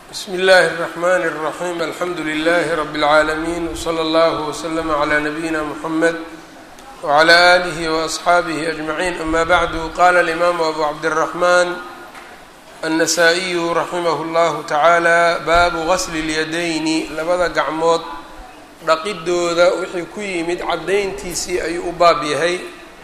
bsm اllh الرحmn الرaحيم alxamdu لlh رb العaalمين وslى اllه وslm عlى نbyina mحmed وعlى آlih وأصxaabih أجمعين ama bعd qala الإmam أbu cabdالرحman النsائي raximh اllah taعaalى babu غsl الyadayni labada gacmood dhaqidooda wixii ku yimid cadayntiisii ayuu u baab yahay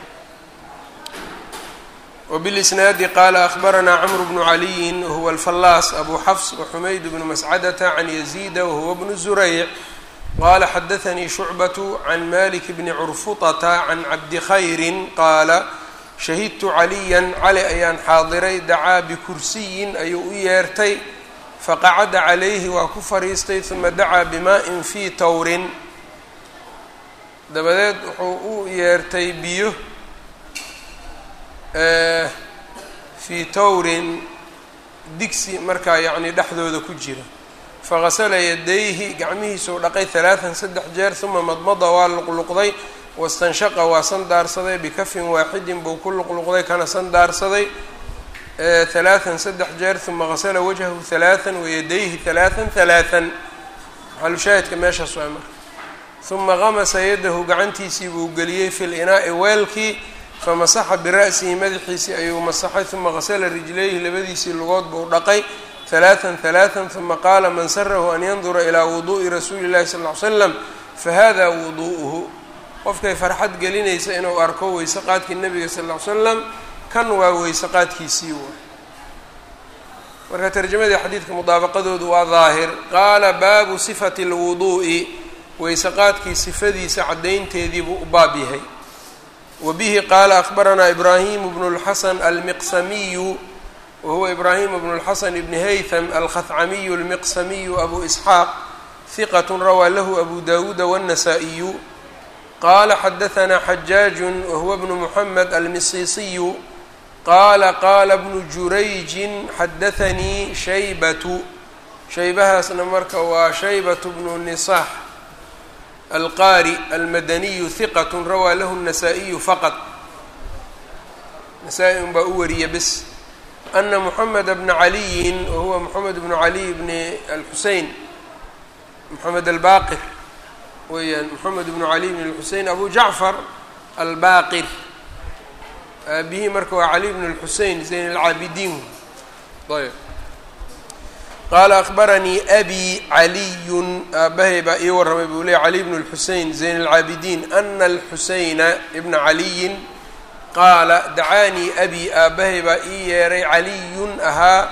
وبالإسناaد qال أخبرnا cمر بن علي وهو الفلاص أbو xفص وحmayd بن مسعدة عن يزيد وهو بن زريع qال xdثnي شعبة عن مالك بن عرفطة عن cabdi خyر qاala شhهدت عlيا cali ayaan xaadiray dacاa بkursiyin ayuu u yeertay faqacda عalayhi waa ku fariistay ثuma dacaa bmaء fي towrin dabadeed wuxuu u yeertay biyo fii towrin digsi markaa yacni dhexdooda ku jira fagasala yadayhi gacmihiisuu dhaqay halaatan saddex jeer uma madmada waa luqluqday wastanshaqa waa sandaarsaday bikafin waaxidin buu ku luqluqday kana sandaarsaday halaatan saddex jeer uma gasala wajhahu halaatan wayadayhi halaatan halaatan maxalushaahidka meeshaas waa marka uma gamasa yadahu gacantiisii buu geliyey fi linaa'i weelkii famasaxa bira'sihi madaxiisii ayuu masaxay uma gasala rijlayhi labadiisii lugood buu dhaqay halaatan halaatan uma qaala man sarahu an yandura ilaa wuduu'i rasuuli llahi sal ly slam fahada wuduu'uhu qofkay farxad gelinaysa inuu arko weyse qaadkii nabiga sal ly slam kan waa weyse qaadkiisii waay marka tarjamadii xadiidka mudaabaqadoodu waa daahir qaala baabu sifati lwuduu'i weyse qaadkii sifadiisa caddaynteedii buu u baab yahay wbihi qaala akbaranaa ibraahimu bnu اlxasan almiqsamiyu wahuwa ibraahimu bnu اlxasan ibni haytham alkhahcamiyu almiqsamiyu abu isxaaq hiqat rawaa lahu abu dawuuda wاnnasaa-iyu qaala xadahanaa xajaaju wahuwa bnu muxamed almisiisiyu qaala qaala bnu jurayjin xadathanii shaybatu shaybahaasna marka waa shaybatu bnu nisaax alqaari almadaniyu hiqat rawaa lahu الnasaa-iyu faqad nasaa-i un baa u wariya bes ana moxameda bna caliyin wahuwa moxamed bnu caliy bni alxusein moxamed albaqir weeyaan moxamed bnu caliy bn alxusein abu jacfar albaqir aabihii marka waa cali bn اlxusein zayn alcaabidiin ayb qaala akbaranii abi caliyun aabahay baa ii warramay buu leey cali bnu lxusein zayn alcaabidiin ana alxuseyna ibna caliyin qaala dacaanii abi aabahay baa ii yeeray caliyun ahaa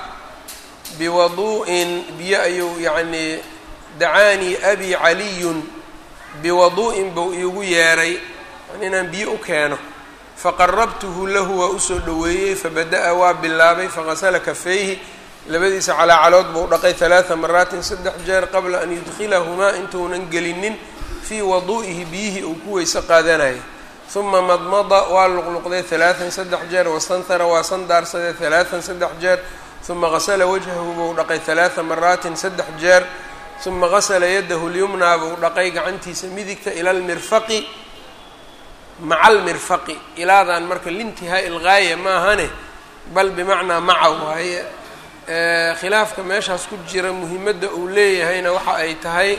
biwadu'in biyo ayuu yacnii dacaanii abi caliyun biwadu'in buu iigu yeeray yani inaan biyo u keeno faqarabtuhu lahu waa usoo dhoweeyey fabada-a waa bilaabay faqasala kafeyhi labadiisa calaacalood buu dhaqay halaada maraatin saddex jeer qabla an yudkilahumaa intuunan gelinin fii waduu'ihi biyihii uu ku weyse qaadanayay uma madmada waa luqluqday halaatan saddex jeer wastanhara waa sandaarsaday halaatan saddex jeer uma gasala wajhahu buu dhaqay halaada maraatin saddex jeer uma gasala yadahu lyumnaa buu dhaqay gacantiisa midigta ila lmirfaqi maca almirfaqi ilaadan marka liintihaa'i ilgaaya maahane bal bimacnaa maca waaye khilaafka meeshaas ku jira muhimadda uu leeyahayna waxa ay tahay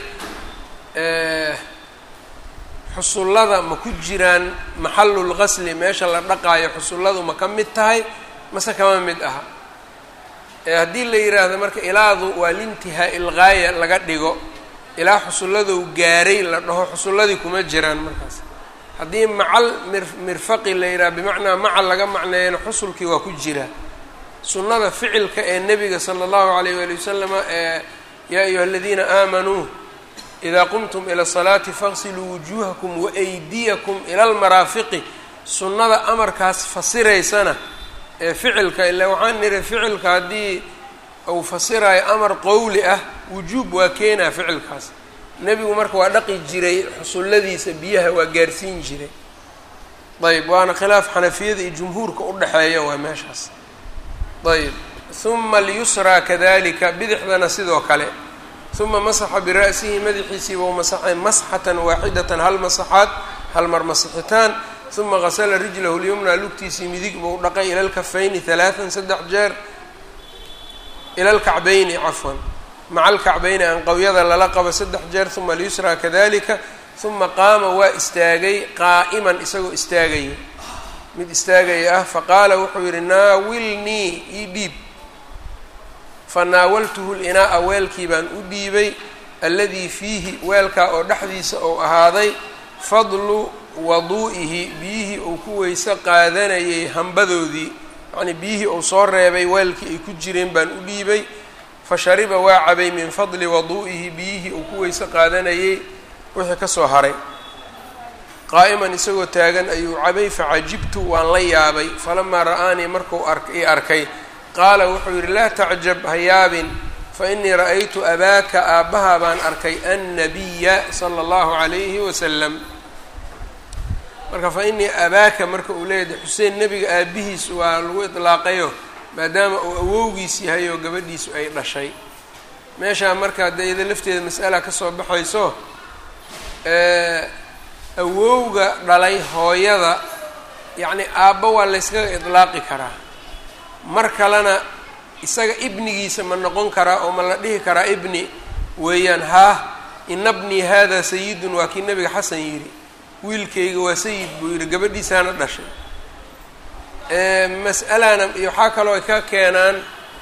xusullada ma ku jiraan maxallul qasli meesha la dhaqaayo xusulladu ma ka mid tahay mase kama mid aha haddii la yidhaahdo marka ilaadu waa lintihaa ilgaaya laga dhigo ilaa xusulladou gaaray la dhaho xusulladii kuma jiraan markaas haddii macal mir mirfaqi la yidhaha bimacnaa macal laga macneeyana xusulkii waa ku jiraa sunnada ficilka ee nebiga sala allahu alayh waali wasalama ee yaa ayuha aladiina aamanuu idaa qumtum ila salaati faqsiluu wujuuhakum waaydiyakum ila almaraafiqi sunnada amarkaas fasiraysana ee ficilka ila waxaan niri ficilka haddii uu fasirayo amar qowli ah wujuub waa keenaa ficilkaas nebigu marka waa dhaqi jiray xusulladiisa biyaha waa gaarsiin jiray ayb waana khilaaf xanafiyada iyo jumhuurka u dhexeeya waa meeshaas ayb huma alyusraa kadalika bidixdana sidoo kale huma masaxa bira'sihi madaxiisiiba u masaxay masxatan waaxidatan hal masaxaad hal mar masixitaan huma gasala rijlahu lyumna lugtiisii midig buu dhaqay ila lkafayni halaatan saddex jeer ila lkacbayni cafwan maca alkacbayni anqowyada lala qabo saddex jeer uma alyusraa kadalika uma qaama waa istaagay qaa'iman isagoo istaagaya mid istaagaya ah faqaala wuxuu yidhi naawilnii ii dhiib fanaawaltuhu linaa'a weelkii baan u dhiibay alladii fiihi weelkaa oo dhexdiisa ou ahaaday fadlu waduu'ihi biyihii uu ku weyse qaadanayay hambadoodii yacnii biyihii uu soo reebay weelkii ay ku jireen baan u dhiibay fa shariba waa cabay min fadli waduu'ihi biyihii uu ku weyse qaadanayay wixii ka soo haray qaa'iman isagoo taagan ayuu cabay facajibtu waan la yaabay falamaa ra'aanii markuu i arkay qaala wuxuu yidhi laa tacjab ha yaabin fa innii ra'aytu abaaka aabbaha baan arkay annabiya sala allahu calayhi wasalam marka fa innii abaaka marka uu leeyahay xuseen nebiga aabbihiis waa lagu idlaaqayo maadaama uu awowgiis yahay oo gabadhiisu ay dhashay meeshaa marka dee iyada lafteeda mas'ala ka soo baxayso awowga dhalay hooyada yacni aabba waa layskaga idlaaqi karaa mar kalena isaga ibnigiisa ma noqon karaa oo ma la dhihi karaa ibni weeyaan haa ina bnii hada sayidun waa kii nabiga xasan yidhi wiilkayga waa sayid buu yidhi gabadhiisaana dhashay mas'alana iyo waxaa kaloo ay ka keenaan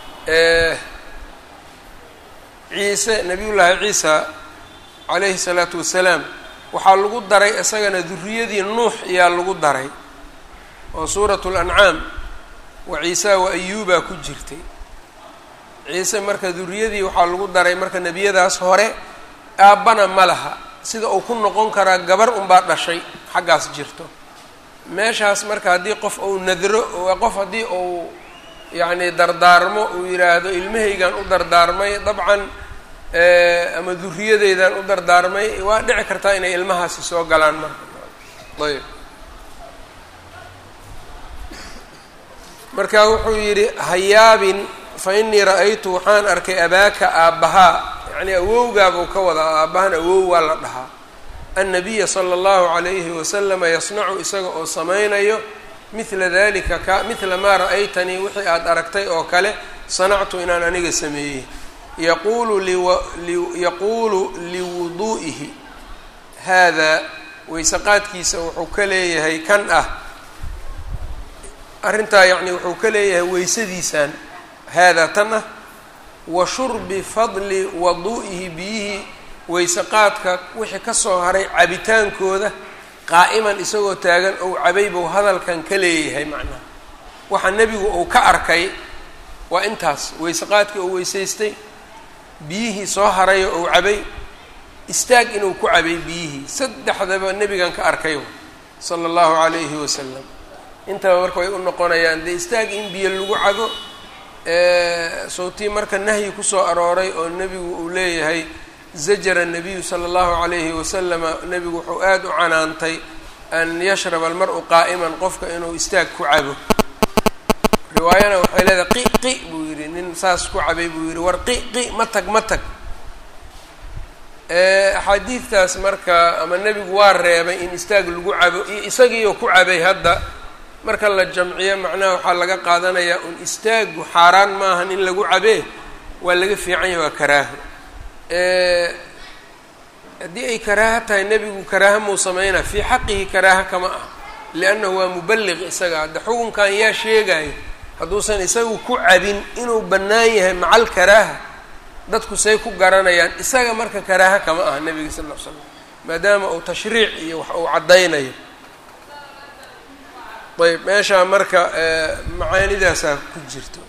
ciise nabiyullaahi ciisa calayhi salaatu wasalaam waxaa lagu daray isagana duriyadii nuux ayaa lagu daray oo suuratu lancaam wa ciisa wa ayuubaa ku jirtay ciise marka duriyadii waxaa lagu daray marka nebiyadaas hore aabbana ma laha sida uu ku noqon karaa gabar unbaa dhashay xaggaas jirto meeshaas marka haddii qof uu nadro qof haddii uu yacni dardaarmo uu yidhaahdo ilmahaygan u dardaarmay dabcan ama duriyadeydan u dardaarmay waa dhici kartaa inay ilmahaasi soo galaan marka ayb marka wuxuu yidhi hayaabin fa innii ra-aytu waxaan arkay abaaka aabbahaa yacnii awowgaabuu ka wadaa aabbahan awow waa la dhahaa annabiya sala allahu calayhi wasalama yasnacu isaga oo samaynayo midla dalika ka midla maa ra-aytanii wixii aada aragtay oo kale sanactu inaan aniga sameeyey yaquulu yaquulu liwuduu'ihi haadaa weyseqaadkiisa wuxuu ka leeyahay kan ah arrintaa yacni wuxuu ka leeyahay weysadiisaan haadaa tan ah wa shurbi fadli waduu'ihi biyihii weyseqaadka wixii ka soo haray cabitaankooda qaa'iman isagoo taagan ou cabay buu hadalkan ka leeyahay macnaha waxa nebigu uu ka arkay waa intaas weyseqaadkii uu weysaystay biyihii soo harayo ou cabay istaag inuu ku cabay biyihii saddexdaba nebigan ka arkay sala allahu calayhi wasalam intaba marka way u noqonayaan dee istaag in biyo lagu cabo sawtii marka nahyi kusoo arooray oo nebigu uu leeyahay zajara nabiyu sala allahu calayhi wasalama nebigu wuxuu aada u canaantay an yashraba almar-u qaa'iman qofka inuu istaag ku cabo riwaayana waxay leedahay qi qi buu yidhi nin saas ku cabay buu yidhi war qi qi ma tag ma tag axaadiidtaas marka ama nebigu waa reebay in istaag lagu cabo iyo isagiioo ku cabay hadda marka la jamciyo macnaha waxaa laga qaadanayaa un istaagu xaaraan maahan in lagu cabee waa laga fiican yahay waa karaaho haddii ay karaaho tahay nebigu karaaha muu sameynaa fii xaqihi karaaha kama ah liannahu waa muballiq isaga hadda xukunkan yaa sheegayo hadduusan isagu ku cabin inuu bannaan yahay macal karaaha dadku say ku garanayaan isaga marka karaaha kama aha nebiga sal ll ly slam maadaama uu tashriic iyo wax uu caddaynayo ayb meeshaa marka macaanidaasaa ku jirto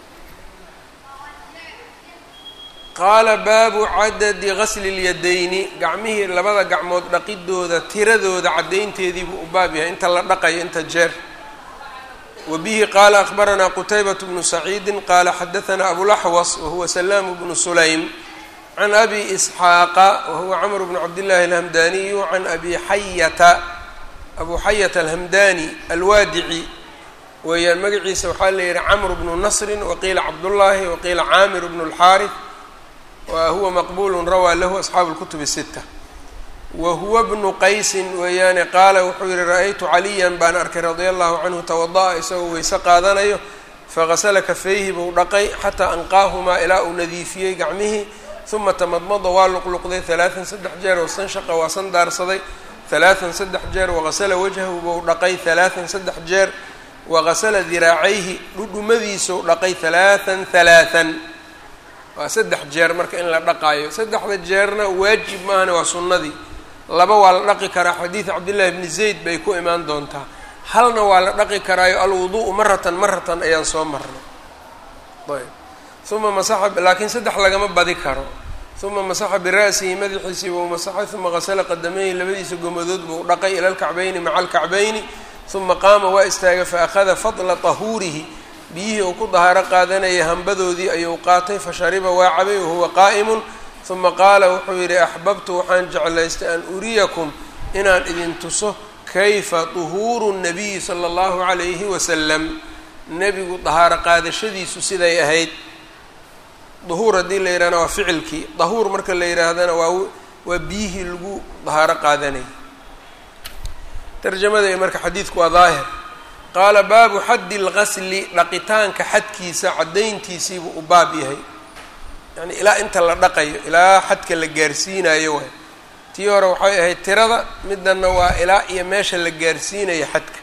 qaala baabu cadadi gasli اlyadayni gacmihii labada gacmood dhaqidooda tiradooda caddaynteedii buu u baab yahay inta la dhaqayo inta jeer wa bihi qaala akbaranaa qutaybaة bnu saciidi qaala xadaثna abulaxwas wahuwa salaam bnu sulaym can abi isxaaqa wahuwa camr bnu cabdillahi alhamdaniyu can abi xayata abu xayata alhamdani alwaadici weeyaan magaciisa waxaa la yihi camr bnu nasri waqiila cabdullaahi waqiila caamir bnu اlxaariث wa huwa maqbulu rawaa lahu asxaabu اlkutub الsita wa huwa bnu qaysin weeyaane qaala wuxuu yihi ra-aytu caliyan baan arkay radia allahu canhu tawada-a isagoo weyse qaadanayo fagasala kafayhi buu dhaqay xataa anqaahumaa ilaa uu nadiifiyey gacmihii uma tamadmada waa luqluqday halaatan saddex jeer wastanshaqa waa sandaarsaday halaatan saddex jeer waqasala wajhahu bou dhaqay halaatan saddex jeer waqasala diraacayhi dhudhumadiisou dhaqay halaatan halaatan waa saddex jeer marka in la dhaqaayo saddexda jeerna waajib maahane waa sunnadii laba waa la dhaqi karaa xadiid cabdillahi bni zayd bay ku imaan doontaa halna waa la dhaqi karaayo alwudu'u maratan maratan ayaan soo marnay ayb uma masaxa laakiin saddex lagama badi karo uma masaxa bira'sihi madaxiisii buu masaxay uma qasala qadamayhi labadiisa gomadood buu dhaqay ila lkacbayni maca alkacbayni uma qaama waa istaagay fa akhada fadla tahuurihi biyihii uu ku dahaaro qaadanayay hambadoodii ayuu qaatay fashariba waa cabay wahuwa qaa'imun uma qaala wuxuu yidhi axbabtu waxaan jeclaystay an uriyakum inaan idin tuso kayfa duhuuru nabiyi sala allahu calayhi wasalam nebigu dahaaro qaadashadiisu siday ahayd duhuur haddii la yidhahna waa ficilkii dahuur marka la yidhaahdana waa waa biyihii lagu dahaaro qaadanayay tarjamada iyo marka xadiidku waa daahir qaala baabu xaddi lqasli dhaqitaanka xadkiisa caddayntiisiibuu u baab yahay yacni ilaa inta la dhaqayo ilaa xadka la gaarsiinayo waay tii hore waxay ahayd tirada midanna waa ilaa iyo meesha la gaarsiinayo xadka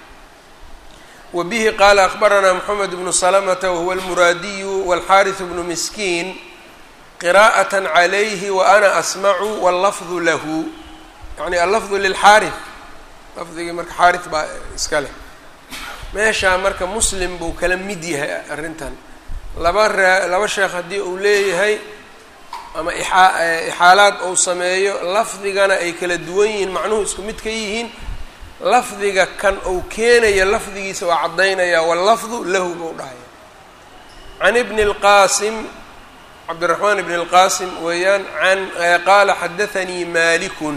wa bihi qaala akhbaranaa moxamed bnu salamata wahuwa almuraadiyu walxaariثu bnu miskiin qiraa'at calayhi wa ana asmacu wallafdu lahu yacni allafdu lilxaari lafdigii marka xaari baa iska leh meeshaa marka muslim buu kala mid yahay arrintan laba raa laba sheekh haddii uu leeyahay ama ixaa ixaalaad uu sameeyo lafdigana ay kala duwan yihiin macnuhu isku mid ka yihiin lafdiga kan uu keenaya lafdigiisa waa caddaynaya wallafdu lahu buu dhahaya can ibni اlqaasim cabdiraxmaan ibn اlqaasim weeyaan an qaala xadaanii malikun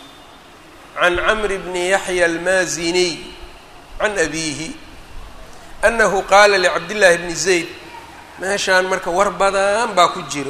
can camri bni yaxya almaaziniy can abiihi anahu qaala licabdillaahi bni zayd meeshaan marka war badan baa ku jiro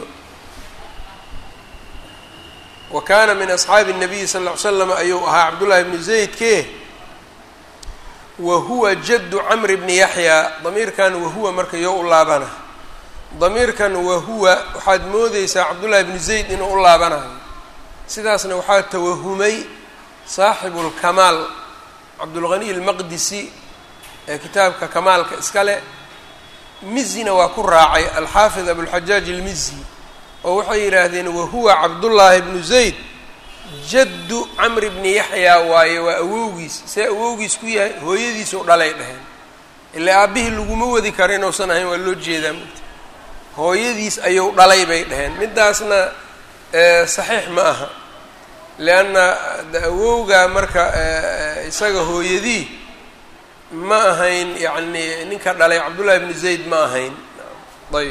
wa kaana min asxaabi الnabiyi sal ll ly slam ayuu ahaa cabdullaahi bni zaydke wa huwa jaddu camri bni yaxya damiirkan wahuwa marka yoo u laabana damiirkan wahuwa waxaad moodeysaa cabdullaahi bni zayd inuu u laabanayo sidaasna waxaa tawahumay saaxibu lkamaal cabdulghaniy almaqdisi ee kitaabka kamaalka iska leh mizina waa ku raacay alxaafid abulxajaaj almizi oo waxay yidhaahdeen wahuwa cabdullaahi bnu zayd jaddu camri bni yaxyaa waaye waa awowgiis see awowgiis ku yahay hooyadiisuu dhalay dheheen ilaa aabbihii laguma wadi karo inuusan ahayn waa loo jeedaa mugta hooyadiis ayuu dhalay bay dheheen midaasna saxiix ma aha lianna awowgaa marka isaga hooyadii ma ahayn yacni ninka dhalay cabdullaahi bni zayd ma ahayn ayb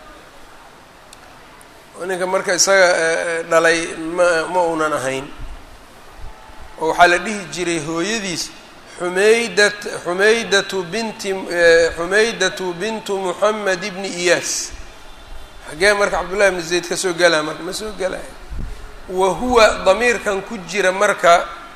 ninka marka isaga dhalay ma ma uunan ahayn oo waxaa la dhihi jiray hooyadiis xumeydat xumeydatu binti xumeydatu bintu moxamed ibni iyaas xagee marka cabdullahi bni zayd ka soo gelaa marka ma soo gelaya wa huwa damiirkan ku jira marka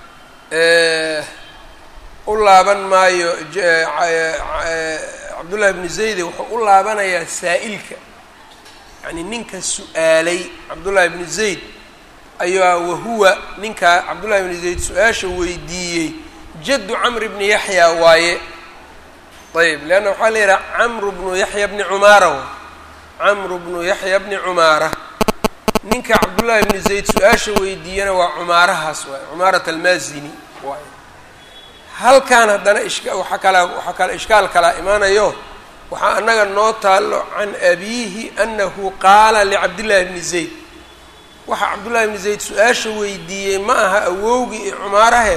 u laaban maayo cabdullahi bni zayde wuxuu u laabanayaa saa'ilka yacni ninka su-aalay cabdullaahi bni zayd ayaa wahuwa ninkaa cabdullahi bni zayd su-aasha weydiiyey jaddu camri bni yaxya waaye ayb leanna waxaa la yidhaha camru bnu yaxya bni cumaara w camru bnu yaxya bni cumaara ninka cabdullaahi bni zayd su-aasha weydiiyana waa cumaarahaas waaye cumaarat almaazini waaye halkan haddana ishka waxaa kalaa waxaa kale ishkaal kalaa imaanayo waxaa annaga noo taalo can abiihi anahu qaala licabdillaahi bni zayd waxa cabdullahi bni zayd su-aasha weydiiyey ma aha awowgii iyo cumaarahe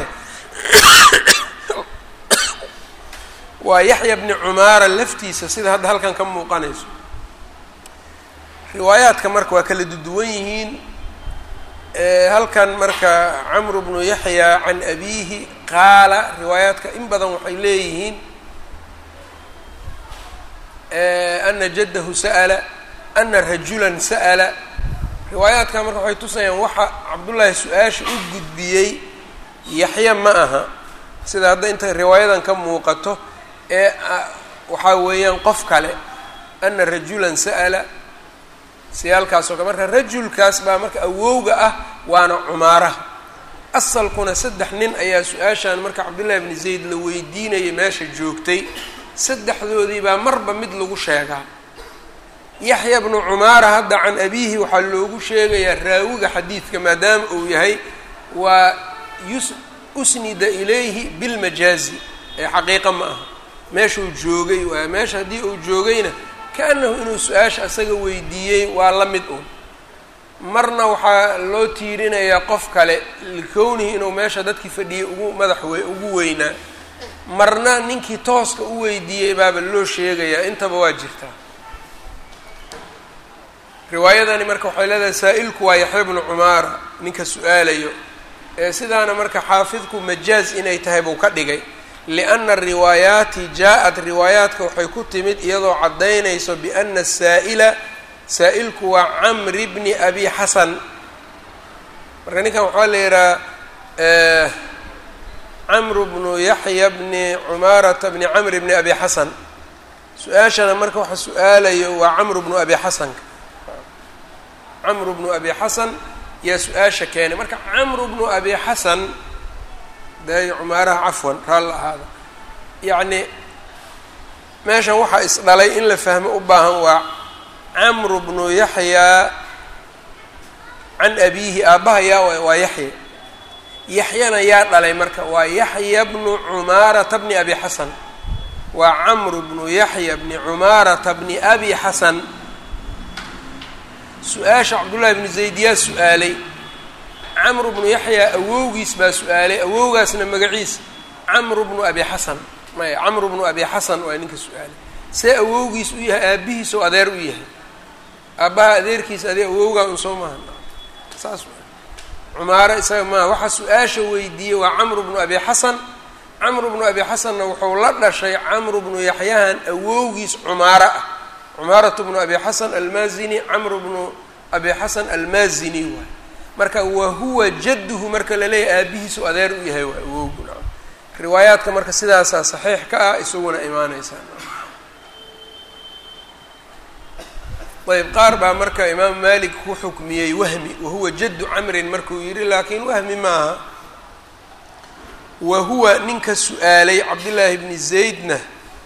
waa yaxya bni cumaara laftiisa sida hadda halkan ka muuqanayso riwaayaadka marka waa kala duduwan yihiin halkan marka camru bnu yaxya can abiihi qaala riwaayaadka in badan waxay leeyihiin ana jaddahu sa'ala ana rajulan sa'ala riwaayaadka marka waxay tusayaan waxa cabdullaahi su-aasha u gudbiyey yaxya ma aha sida hadda inta riwaayadan ka muuqato ee waxaa weeyaan qof kale ana rajulan sa'ala siyaalkaasoo kale marka rajulkaas baa marka awowga ah waana cumaaraha asalkuna saddex nin ayaa su-aashan marka cabdullahi bni zayd la weydiinayay meesha joogtay saddexdoodii baa marba mid lagu sheegaa yaxya bnu cumaara hadda can abiihi waxaa loogu sheegayaa raawiga xadiidka maadaama uu yahay waa yus usnida ilayhi bilmajaazi ee xaqiiqa ma aha meeshuu joogay waay meesha haddii uu joogayna kaanahu inuu su-aasha asaga weydiiyey waa la mid un marna waxaa loo tiirinayaa qof kale likownihi inuu meesha dadkii fadhiyay ugu madax we ugu weynaa marna ninkii tooska u weydiiyey baaba loo sheegayaa intaba waa jirtaa riwaayadani marka waxay leedahay saa-ilku waa yaxya bnu cumaara ninka su-aalayo ee sidaana marka xaafidku majaaz inay tahay buu ka dhigay lianna riwaayaati jaa-at riwaayaadka waxay ku timid iyadoo caddaynayso biana asaa'ila saa-ilku waa camri bni abi xasan marka ninkan waxaa la yidhaha camru bnu yaxya bni cumaarata bni camri bni abi xasan su-aashana marka waxa su-aalayo waa camru bnu abi xasanka camru bnu abi xasan yaa su-aasha keenay marka camru bnu abi xasan de cumaaraha cafwan raalla ahaada yacni meeshan waxaa isdhalay in la fahmo u baahan waa camru bnu yaxyaa can abiihi aabbaha yaa waa yaxya yaxyana yaa dhalay marka waa yaxya bnu cumaarata bni abi xasan waa camru bnu yaxya bni cumaarata bni abi xasan su-aasha cabdullahi bnu zayd yaa su-aalay camru bnu yaxyaa awowgiis baa su-aalay awowgaasna magaciis camru bnu abi xasan maya camru bnu abi xasan waa ninka su-aalay see awowgiis u yahay aabbihiis oo adeer u yahay aabbaha adeerkiisa adee awowgaa un soo maaha saas cumaaro isaga maaha waxaa su-aasha weydiiyey waa camru bnu abi xasan camru bnu abi xasanna wuxuu la dhashay camru bnu yaxyahan awowgiis cumaaro ah cumaaratu bnu abi xasan almaazini camru bnu abi xasan almaazini waay marka wa huwa jadduhu marka laleeyahay aabihiisu adeer u yahay waa awowgu nacam riwaayaadka marka sidaasaa saxiix ka ah isaguna imaaneysaa ayb qaar baa marka imaamu malik ku xukmiyey wahmi wahuwa jaddu camrin markuu yidhi laakiin wahmi maaha wa huwa ninka su-aalay cabdillaahi bni zaydna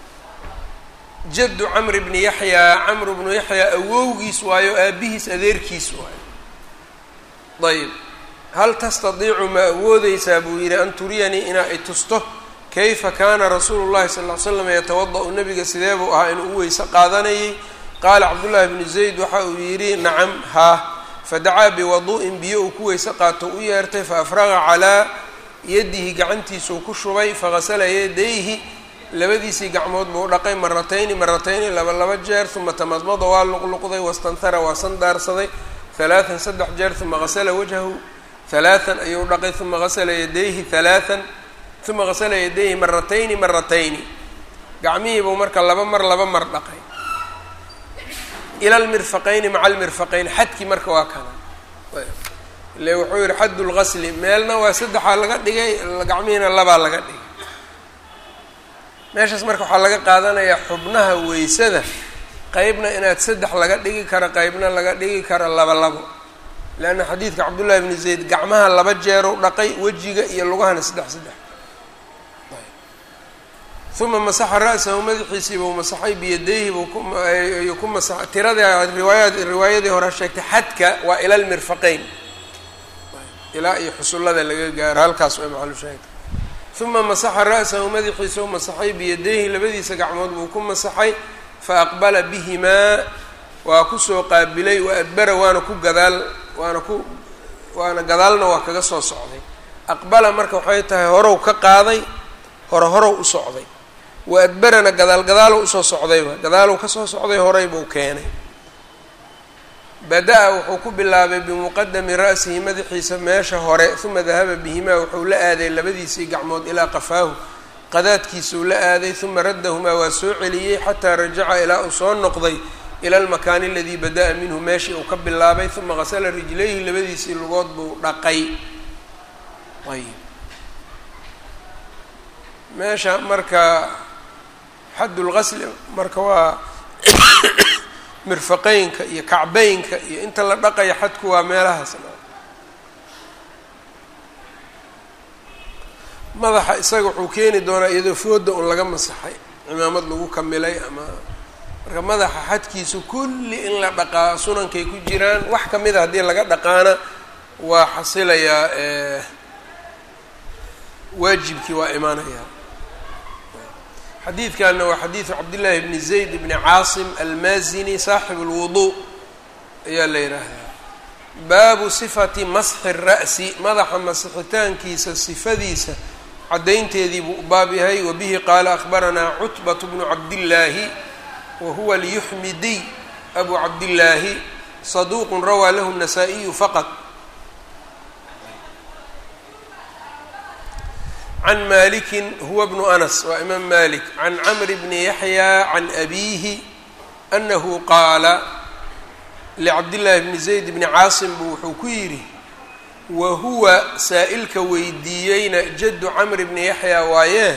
jaddu camri bni yaxyaa camru bnu yaxyaa awowgiis waayo aabihiis adeerkiis waayo ayb hal tastadiicu ma awoodeysaa buu yidhi an turiyanii inaa i tusto kayfa kaana rasuulu llahi sal ll slam yatawada-u nabiga sidee buu ahaa inuu u weyse qaadanayay qaala cabdullaahi bnu zayd waxa uu yidhi nacam haa fadacaa biwadu'in biyo uu ku weyse qaato u yeertay faafraqa calaa yadihi gacantiisuu ku shubay faghasala yadayhi labadiisii gacmood buu dhaqay maratayni maratayni laba laba jeer uma tamadmada waa luqluqday wastanhara waa sandaarsaday halaatan saddex jeer uma hasala wajhahu halaatan ayuu dhaqay uma hasala yadayhi halaatan uma hasala yadayhi maratayni maratayni gacmihiibuu marka laba mar laba mar dhaqay ila lmirfaqayni maca almirfaqayn xadkii marka waa kana ile wuxuu yihi xadd lgasli meelna waa saddexaa laga dhigay gacmihiina labaa laga dhigay meeshaas marka waxaa laga qaadanayaa xubnaha weysada qeybna inaad saddex laga dhigi karo qeybna laga dhigi karo laba labo leanna xadiidka cabdullahi bni zayd gacmaha laba jeerow dhaqay wejiga iyo lugahana saddex saddex uma masaxa ra-sahu madaxiisii buu masaxay biyadayhi buu kuayuu ku masaxay tirada riwaaya riwaayadii hore sheegtay xadka waa ila lmirfaqeyn ilaa iyo xusullada laga gaaro halkaas waa maxalu sheegta uma masaxa ra-sahu madaxiisa u masaxay biyadayhi labadiisa gacmood buu ku masaxay fa aqbala bihimaa waa kusoo qaabilay wa adbara waana ku gadaal waana ku waana gadaalna waa kaga soo socday aqbala marka waxay tahay horow ka qaaday hore horow u socday wa adbarana gadaal gadaalow usoo socdayba gadaalow kasoo socday horay buu keenay bada-a wuxuu ku bilaabay bimuqadami ra'sihi madaxiisa meesha hore uma dahaba bihimaa wuxuu la aaday labadiisii gacmood ilaa qafaahu qadaadkiisuu la aaday uma raddahumaa waa soo celiyey xataa rajaca ilaa uu soo noqday ila almakaani aladii bada-a minhu meeshii uu ka bilaabay uma qasala rijlayhi labadiisii lugood buu dhaqay ayb meesha marka xaddulgasli marka waa mirfaqeynka iyo kacbeynka iyo inta la dhaqaya xadku waa meelahaasna madaxa isaga wuxuu keeni doonaa iyadoo fooda un laga masaxay cimaamad lagu kamilay ama marka madaxa xadkiisu kulli in la dhaqaa sunankay ku jiraan wax kamid a haddii laga dhaqaana waa xasilayaa waajibkii waa imaanaya xadiidkanna waa xadiidu cabdillaahi bni zayd bni caasim almaazini saaxib اlwudu ayaa la yidhaahdaa baabu sifati masxi الra'si madaxa masixitaankiisa sifadiisa caddaynteedii buu u baab yahay wabihi qaala akhbaranaa cutbat bnu cabdillaahi wa huwa alyuxmidiy abu cabdillaahi saduuq rawaa lahu الnasaa-iyu faqط can maliki huwa bnu anas waa imaam malik can camr bni yaxya can abiihi anahu qaala licabdillaahi bni zayd bni caasim buu wuxuu ku yidhi wa huwa saa-ilka weydiiyeyna jaddu camr bni yaxya waayee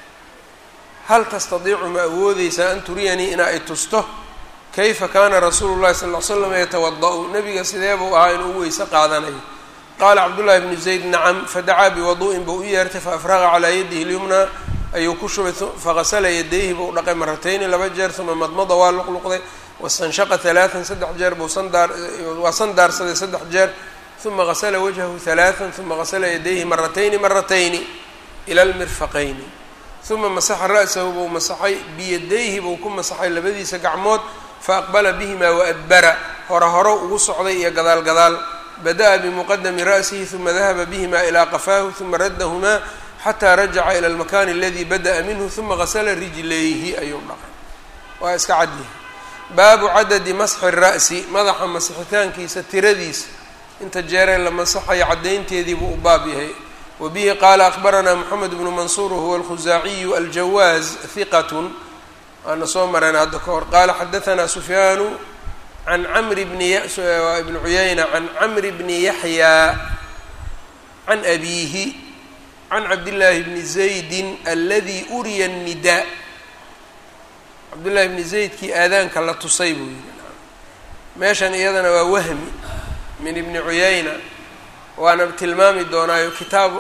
hal tastadiicu ma awoodeysaa an turiyanii ina ay tusto kayfa kaana rasuulu llahi sal ll slam yatawada-u nabiga sidee buu ahaa inuu weyse qaadanayo qaala cabdullaahi bnu zayd nacam fadacaa biwadu'in buu u yeertay faafraqa calaa yadihi lyumna ayuu ku shubay faqasala yadayhi buu dhaqay maratayni laba jeer uma madmada waa luqluqday wastanshaqa halaatan saddex jeer buu sandaar waa sandaarsaday saddex jeer uma qasala wajhahu halaatan uma qasala yadayhi maratayni maratayni ila lmirfaqayni uma masaxa ra'sahu buu masaxay biyadayhi buu ku masaxay labadiisa gacmood faaqbala bihimaa waadbara hore horo ugu socday iyo gadaal gadaal bada'a bimuqadami ra'sihi uma dahaba bihima ilaa qafaahu uma raddahumaa xataa rajaca ila almakani aladii bada'a minhu uma qasala rijlayhi ayuu dhaqay waa iska cadyahay baabu cadadi masxi ra'si madaxa masixitaankiisa tiradiisa inta jeeree la masaxayo caddaynteedii buu u baab yahay wa bihi qaala akhbaranaa moxamed bnu mansuur huwa alkhusaaciyu aljawaaz hiqatun waana soo mareen hadda ka hor qaala xadahanaa sufyaanu can camri bni ibni cuyayna can camri bni yaxyaa can abiihi can cabdillaahi bni zaydin aladi uriya الnidaa cabdullahi bni zaydkii aadaanka la tusay buu yihi meeshan iyadana waa wahmi min ibni cuyayna waana tilmaami doonaayo kitaabu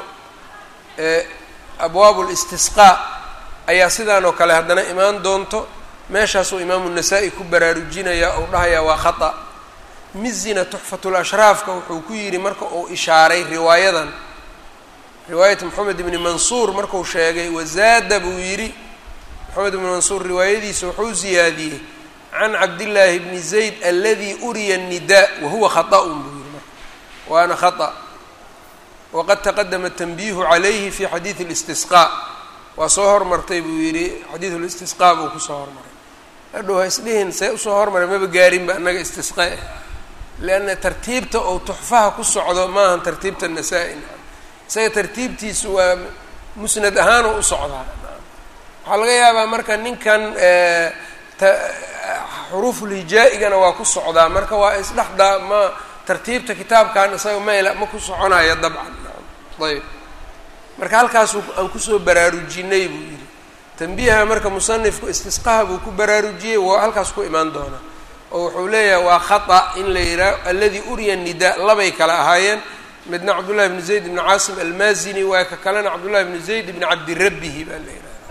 abwaabu listisqaa ayaa sidaan oo kale haddana imaan doonto meeshaasuu imaamu nasaa-i ku baraarujinayaa ou dhahayaa waa khata mizina tuxfatul ashraafka wuxuu ku yidhi marka uu ishaaray riwaayadan riwaayat moxamed ibni mansuur marku sheegay wazaada buu yidhi moxamed ibni mansuur riwaayadiisa wuxuu ziyaadiyey can cabdillaahi bni zayd aladi uriya الnidaa wahuwa khaطأun buu yihi marka waana khaطأ waqad taqadama tanbiihu calayhi fi xadiidi اlistisqaa waa soo hormartay buu yidhi xadiidu listisqaa buu kusoo hormaray hadhow ha isdhihin see usoo hormaray maba gaarinba annaga istisqaa leanna tartiibta ou tuxfaha ku socdo maahan tartiibta nasaa-i isaga tartiibtiisu waa musnad ahaanoo u socdaa waxaa laga yaabaa marka ninkan xuruufulhijaa-igana waa ku socdaa marka waa isdhexdaa ma tartiibta kitaabkan isaga mayla ma ku soconaya dabcan ayb marka halkaasuu aan kusoo baraarujinay buu yidhi tanbiiha marka musanifku istisqaha buu ku baraarujiyey waa halkaas ku imaan doonaa oo wuxuu leeyahay waa khata in la yidhaah aladi uriya nidaa labay kale ahaayeen midna cabdullahi bni zayd bni caasim almaazini waa ka kalena cabdullahi bni zayd bni cabdirabbihi baa la yidhahda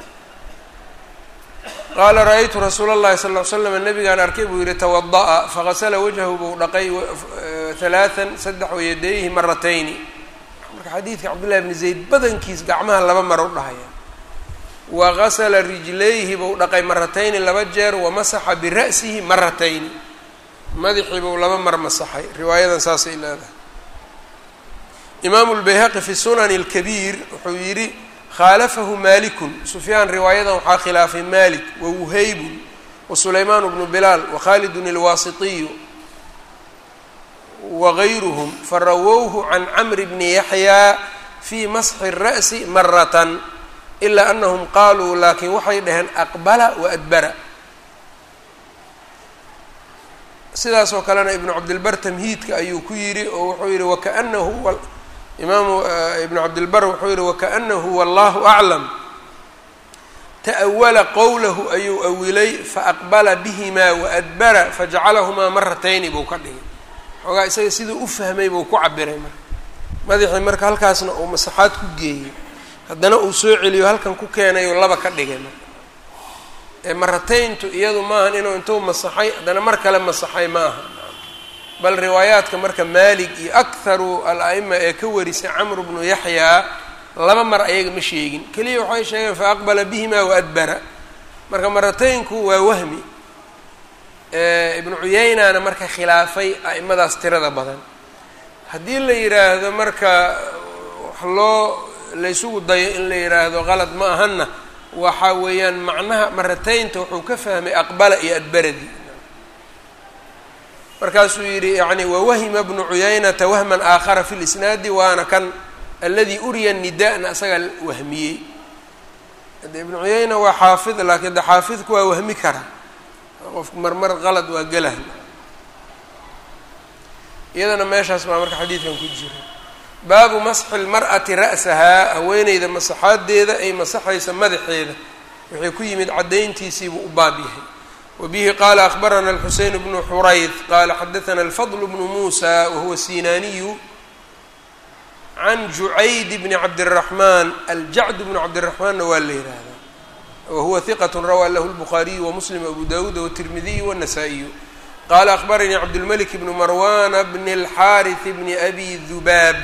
qaala ra-aytu rasuula اllahi sal ll ly slam nabigaan arkay buu yihi tawada'a fagasala wajhahu buu dhaqay halaatan saddex wayadayhi maratayni marka xadiidka cabdullahi bni zayd badankiis gacmaha laba mar u dhahaya wa gasala rijlayhi buu dhaqay maratayni laba jeer wamasaxa bira'sihi maratayni madaxii buu laba mar masaxay riwaayadan saasay leedahay imaamu lbayhaqi fi sunani اlkabiir wuxuu yidhi khaalafahu malikun sufyaan riwaayadan waxaa khilaafay malik wa wuhaybun wa sulaymaan bnu bilaal wa khalidun ilwaasitiyu wagayruhum farawowhu can camri bni yaxyaa fii masxi الra'si maratan ilaa anahum qaaluu laakiin waxay dhaheen aqbala wa adbara sidaas oo kalena ibnu cabdilbar tamhiidka ayuu ku yidhi oo wuxuu yihi wakaanahu imaamu ibnu cabdilbar wuxuu yihi wakaanahu wallahu aclam ta'awala qowlahu ayuu awilay faaqbala bihimaa waadbara fajacalahumaa maratayni buu ka dhigay xoogaa isaga siduu u fahmay buu ku cabiray marka madaxii marka halkaasna uu masaxaad ku geeyey haddana uu soo celiyo halkan ku keenayoo laba ka dhigay marka ee maratayntu iyadu maahan inuu intuu masaxay haddana mar kale masaxay ma aha bal riwaayaadka marka maalig iyo akharu al-a'ima ee ka warisay camru bnu yaxyaa laba mar ayaga ma sheegin keliya waxay sheegeen fa aqbala bihimaa waadbara marka marataynku waa wahmi ibnu cuyeynana marka khilaafay a'imadaas tirada badan haddii la yidhaahdo marka wax loo laysugu dayo in la yidhaahdo qalad ma ahanna waxa weeyaan macnaha marataynta wuxuu ka fahmay aqbala iyo adbaradii markaasuu yidhi yani wawahima bnu cuyaynata wahman aakhara fi lisnaadi waana kan aladi uriya nida'na asagaa wahmiyey de ibnu cuyayna waa xaafid laakiin de xaafidku waa wahmi kara qofku marmar qalad waa gelah iyadana meeshaas baa marka xadiidkan ku jira baabu masxi lmar'ati ra'sahaa haweeneyda masaxaadeeda ay masaxaysa madaxeeda wixii ku yimid caddayntiisiibuu u baab yahay wbihi qala akbarana alxuseyn bnu xurayd qala xadaana alfadl bnu musa wahuwa sinaniyu can jucayd bni cabdiraxmaan aljacd bnu cabdiraxmaanna waa la yihahdaa wahuwa hiqat rawaa lahu lbukhaariyu wamuslim abu dawuud wtirmidiyu wاnasaa-iyu qala akbaranii cabdulmalik bnu marwana bni اlxariث bni abi dubaab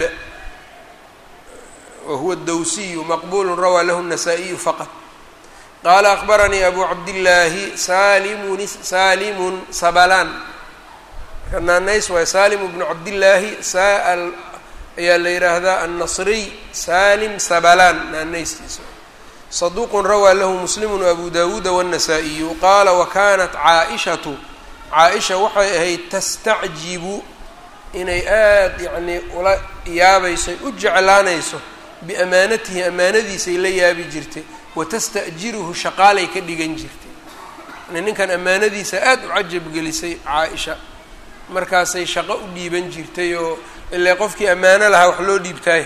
wahuwa dawsiyu maqbulu rawaa lahu الnasaa-iyu faqط qala akbaranii abu cabdillaahi salimun salimun sabalaan marka naanays waay salimu bnu cabdillaahi saal ayaa la yidhaahdaa annasriy salim sabalaan naanaystiisa saduuqun rawaa lahu muslimu abu dawuuda wاnnasaa-iyu qaala wakanat caaishatu caaisha waxay ahayd tastacjibu inay aada yacnii ula yaabayso u jeclaanayso biamaanatihi amaanadiisay la yaabi jirtay watasta'jiruhu shaqaalay ka dhigan jirtay yani ninkan ammaanadiisa aada u cajab gelisay caa-isha markaasay shaqo u dhiiban jirtay oo ilaa qofkii ammaano lahaa wax loo dhiibtaay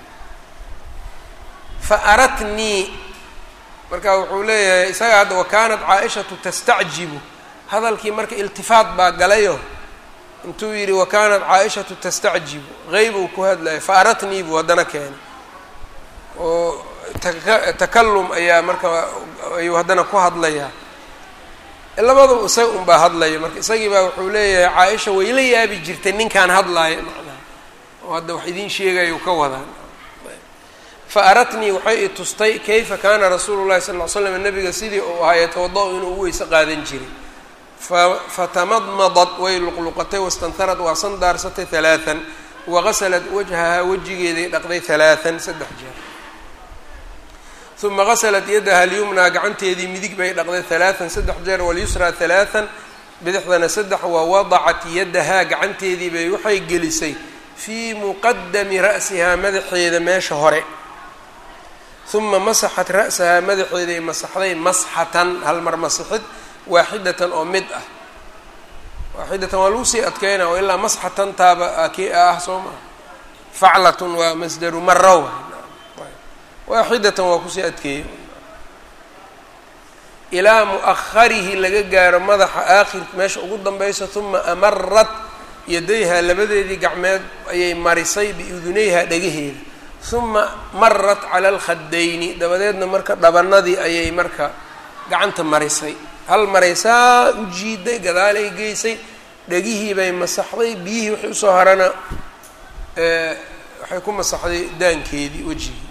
fa aratnii marka wuxuu leeyahay isaga hadda wakaanat caa-ishatu tastacjibu hadalkii marka iltifaat baa galayo intuu yidhi wakaanat caa-ishatu tastacjibu qeyb uu ku hadlaya fa aratnii buu haddana keenay oo takalum ayaa marka ayuu haddana ku hadlayaa labadaba isaga un baa hadlaya marka isagii baa wuxuu leeyahay caa-isha way la yaabi jirtay ninkaan hadlaaya macnaha oo hadda wax idiin sheegayu ka wadaan fa aratnii waxay i tustay kayfa kaana rasuulu llahi sal ll ly slam nabiga sidii uu ahaa yatawada-u inuu u weyse qaadan jiray fa fatamadmadad way luqluqatay wastanharad waa sandaarsatay halaatan wagasalat wajhahaa wejigeeday dhaqday halaatan saddex jeer uma gasalat yadaha alyumnaa gacanteedii midig bay dhaqday halaatan saddex jeer walyusraa halaatan bidixdana saddex wa wadacat yadahaa gacanteedii bay waxay gelisay fii muqadami ra'sihaa madaxeeda meesha hore uma masaxat ra'sahaa madaxeeday masaxday masxatan hal mar masixid waaxidatan oo mid ah waaxidatan waa lagu sii adkeynaa oo ilaa masxatan taaba kii ah soo maa faclatun waa masdaru mara waaxidatan waa kusii adkeeyey ilaa mu'aharihi laga gaaro madaxa aakhir meesha ugu danbeysa uma amarat yadayha labadeedii gacmeed ayay marisay biudunayha dhagaheeda uma marat cala alkhadayni dabadeedna marka dhabanadii ayay marka gacanta marisay hal maraysaa u jiiday gadaalay geysay dhegihii bay masaxday biyihii wixii usoo harana waxay ku masaxday daankeedii wejigii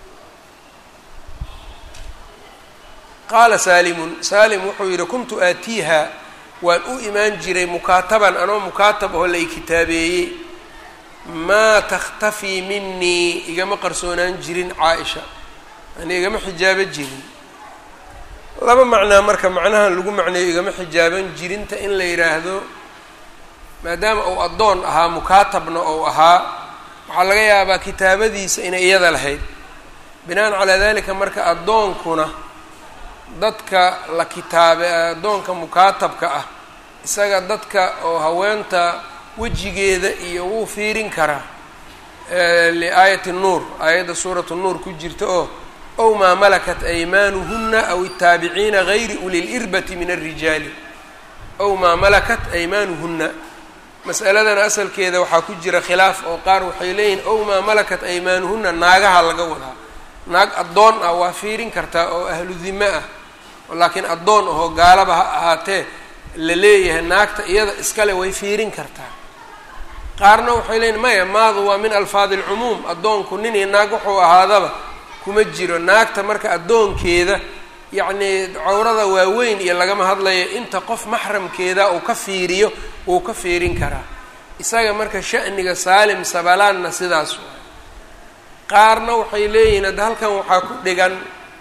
qaala saalimun saalim wuxuu yidhi kuntu aatiiha waan u imaan jiray mukaataban anoo mukaatab oo lay kitaabeeyey maa takhtafii minii igama qarsoonaan jirin caa-isha yani igama xijaabo jirin laba macnaa marka macnahan lagu macneeyo igama xijaaban jirinta in la yidhaahdo maadaama uu addoon ahaa mukaatabna ou ahaa waxaa laga yaabaa kitaabadiisa inay iyada lahayd binaan calaa dalika marka addoonkuna dadka la kitaabe addoonka mukaatabka ah isaga dadka oo haweenta wejigeeda iyo wuu fiirin karaa liaayati nuur aayadda suuratu nuur ku jirta oo ow maa malakat aymaanuhuna aw الtaabiciina gayri uli lirbati min الrijaali ow maa malakat aymaanuhuna mas'aladan asalkeeda waxaa ku jira khilaaf oo qaar waxay leeyihin ow maa malakat aymaanuhuna naagaha laga wadaa naag addoon ah waa fiirin kartaa oo ahlu dime ah laakiin addoon ahoo gaalaba ha ahaatee la leeyahay naagta iyada iskale way fiirin kartaa qaarna waxay leeyihin maya maadu waa min alfaadi alcumuum addoonku nin iyo naag wuxuu ahaadaba kuma jiro naagta marka addoonkeeda yacnii cawrada waaweyn iyo lagama hadlayo inta qof maxramkeeda uu ka fiiriyo wuu ka fiirin karaa isaga marka sha'niga saalim sabalaanna sidaas waay qaarna waxay leeyihiin hadda halkan waxaa ku dhigan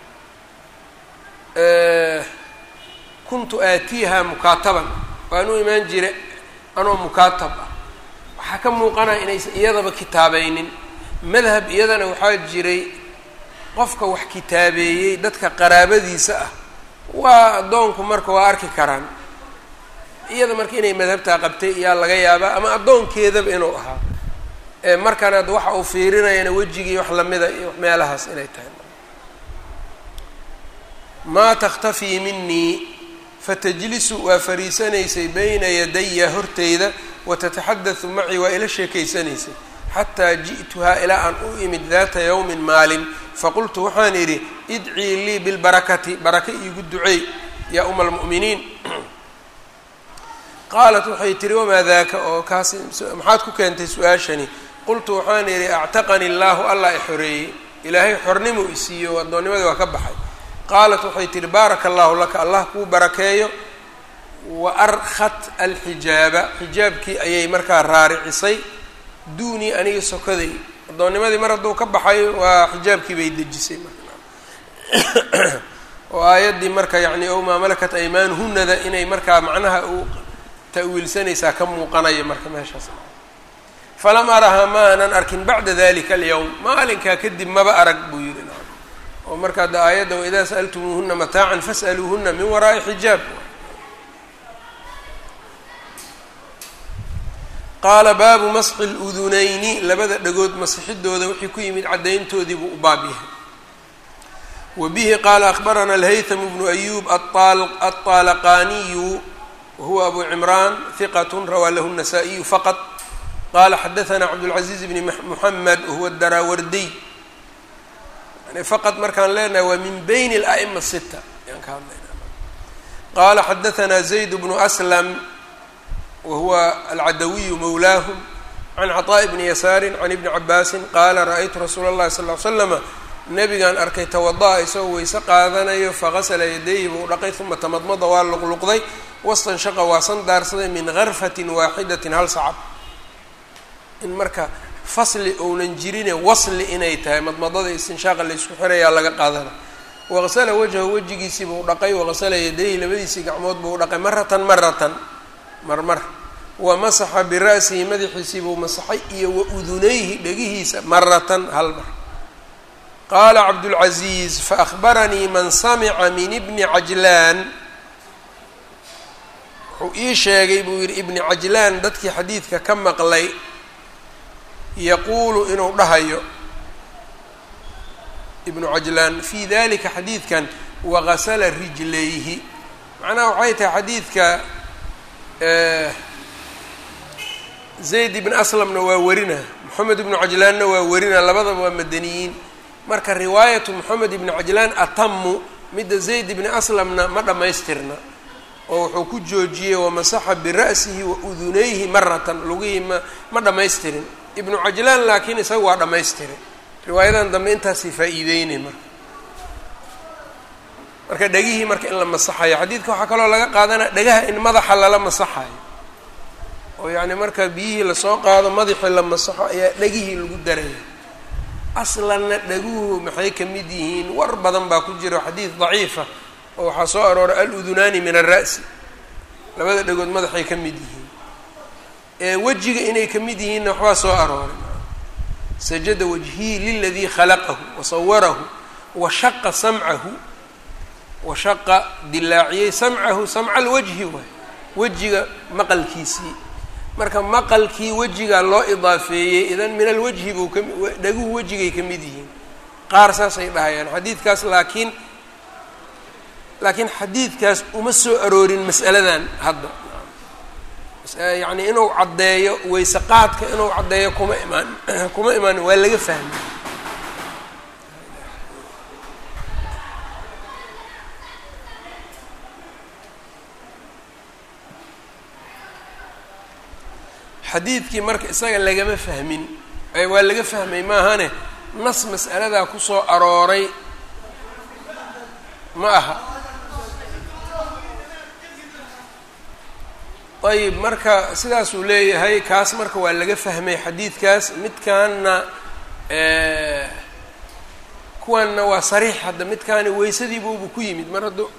kuntu aatiiha mukaataban waan u imaan jira anoo mukaatab ah waxaa ka muuqanaya inaysan iyadaba kitaabaynin madhab iyadana waxaa jiray qofka wax kitaabeeyey dadka qaraabadiisa ah waa addoonku marka waa arki karaan iyada marka inay madhabtaa qabtay iyaa laga yaabaa ama addoonkeedaba inuu ahaa markan ad waxa uu fiirinayana wejigii wax lamida iyo meelahaas inay tahay maa takhtafii minii fatajlisu waa fariisanaysay bayna yadaya horteyda watataxaddathu macii waa ila sheekaysanaysay xataa ji'tuhaa ilaa aan u imid daata yowmin maalin faqultu waxaan idhi idcii lii bilbarakati baraka iigu duceey yaa uma almu'miniin qaalat waxay tihi wamaa daaka oo kaas maxaad ku keentay su-aashani qultu waxaan idhi actaqani illaahu allah i xoreeyey ilaahay xornimu isiiyo addoonnimadii waa ka baxay qaalat waxay tihi baaraka allahu laka allah kuu barakeeyo wa arkhat alxijaaba xijaabkii ayay markaa raaricisay duunii aniga sokaday addoonnimadii mar hadduu ka baxay waa xijaabkii bay dejisay marka oo aayaddii marka yacni ow maa malakat aymaanuhunada inay markaa macnaha u ta'wiilsanaysaa ka muuqanaya marka meeshaas falam arahaa ma aanan arkin bacda dalika alyowm maalinkaa kadib maba arag buu yidhi oo marka ada aayadda waidaa sa'altumuuhuna mataacan fas'aluuhuna min waraa'i xijaab qaala baabu masxi ludunayni labada dhagood masixidooda wixii ku yimid caddayntoodii buu u baab yahay wa bihi qaala akhbarana alhaythamu bnu ayuub aلطaalaqaniyu wahuwa abu cimraan hiqat rawaa lahu الnasaa-iyu faqط qala xadaثna cabdالcaزiiz bni muxamed wahuwa daraawardiy yani faqad markaan leenahay waa min bayn اla'ma sita ayaan ka hadlayna qala xadaثna zayd bnu aslam wahuwa alcadawiyu mawlaahum can caطaaءi bni yasaari can ibni cabaasi qaala ra-aytu rasuula اllahi sal ly slama nabigaan arkay tawada'a isagoo weyse qaadanayo faqasla yadayhi buu dhaqay uma tamadmada waa luqluqday wastanshaqa waa sandaarsaday min garfatin waaxidatin hal sacab in marka fasli ounan jirine wasli inay tahay madmadada istinshaaqa laysku xirayaa laga qaadana waqsala wajhahu wejigiisii buu dhaqay waqsala yadayhi labadiisii gacmood buu dhaqay maratan maratan marmar wa masaxa bira'sihi madaxiisii buu masaxay iyo wa udunayhi dhegihiisa maratan hal mar qaala cabdulcaziiz faahbaranii man samica min ibni cajlaan wuxuu ii sheegay buu yidhi ibni cajlaan dadkii xadiidka ka maqlay yaquulu inuu dhahayo ibnu cajlaan fii dalika xadiidkan waqasala rijlayhi macnaha waxay tahay xadiidka zayd ibn aslamna waa werina moxamed ibnu cajlaanna waa werina labadaba waa madaniyiin marka riwaayatu moxamed ibni cajlaan atamu midda zayd ibni aslamna ma dhammaystirna oo wuxuu ku joojiyey wamasaxa bira'sihi wa udunayhi maratan lugihii ma ma dhammaystirin ibnu cajlaan laakiin isaga waa dhammaystiray riwaayadan dambe intaasay faa-iideynay marka marka dhegihii marka in la masaxayo xadiidka waxaa kaloo laga qaadanaya dhegaha in madaxa lala masaxayo oo yacni marka biyihii lasoo qaado madaxii la masaxo ayaa dhegihii lagu daraya aslanna dhaguhu maxay ka mid yihiin war badan baa ku jira xadiid daciifa oo waxaa soo arooray al-udunaani min alra'si labada dhegood madaxay ka mid yihiin ee wejiga inay ka mid yihiinna waxbaa soo arooray sajada wajhii liladii khalaqahu wasawarahu wa shaqa samcahu wa shaqa dilaaciyey samcahu samca alwajhi waay wejiga maqalkiisii marka maqalkii wejigaa loo idaafeeyey idan min alwajhi buu ka dhaguhu wejigay ka mid yihiin qaar saasay dhahayaan xadiidkaas laakiin laakiin xadiidkaas uma soo aroorin mas'aladan hadda yacni inuu caddeeyo weyse qaadka inuu caddeeyo kuma imaan kuma imaan waa laga fahmay xadiidkii marka isaga lagama fahmin waa laga fahmay maahane nas mas'aladaa kusoo arooray ma aha ayib marka sidaasuu leeyahay kaas marka waa laga fahmay xadiidkaas midkaanna kuwanna waa sariix hadda midkaani weysadiibuubu ku yimid mar hadduu